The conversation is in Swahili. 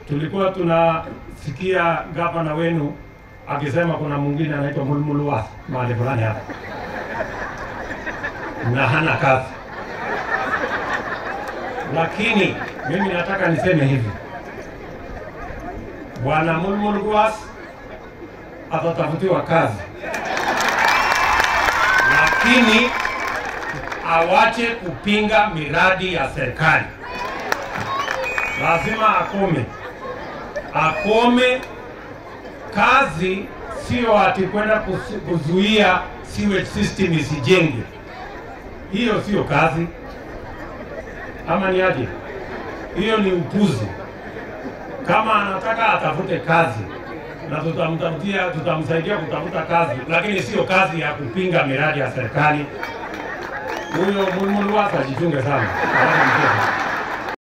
tulikuwa tunasikia gavana wenu akisema kuna mwingine anaitwa Mulmulwas mahali fulani hapa na hana kazi, lakini mimi nataka niseme hivi, bwana Mulmulwas atatafutiwa kazi, lakini awache kupinga miradi ya serikali. Lazima akome, akome. Kazi sio ati kwenda kusu- kuzuia sewage system isijenge. Hiyo sio kazi, ama ni aje? Hiyo ni upuzi. Kama anataka atafute kazi na tutamtafutia, tutamsaidia kutafuta kazi, lakini sio kazi ya kupinga miradi ya serikali. Huyo Mulmulwas ajichunge sana. Alafu mchezo.